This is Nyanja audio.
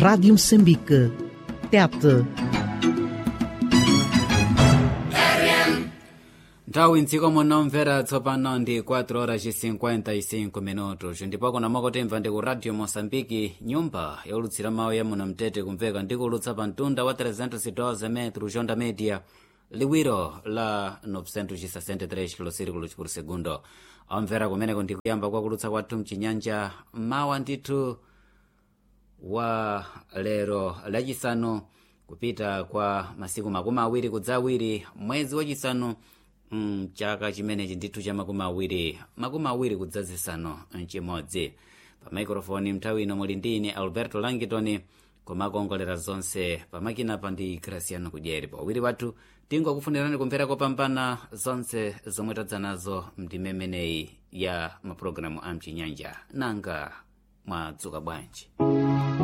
Rádio Moçambique. Tete. nthawi mdziko munomvera tsopano ndi 4 horas 55 minutos ndipo kuna makotemva ndi ku radio moçambike nyumba yolutsira mawu ya muno mtete kumveka ndi kulutsa pa mtunda wa 312 metro jonda media liwiro la 963 kilosirikulo por segundo amvera kumeneko ndi kuyamba kwa kulutsa kwathu mchinyanja mawa ndithu wa lero lachisanu kupita kwa masiku makumi awiri kudza awiri mwezi wachisanu mm, chaka chimenechi ndithu cha makumi awiri makumi awiri kudza zisanu mchimodzi pa maikrofoni mnthawi ino muli ndi ine alberto langitoni komakongolera zonse pamakinapa ndi graciano kudyeri pawiri wathu tingokufunirani kumvera kopambana zonse zomwe tadza nazo mdimemeneyi ya mapulogalamu a mchinyanja nanga mwadzuka bwanji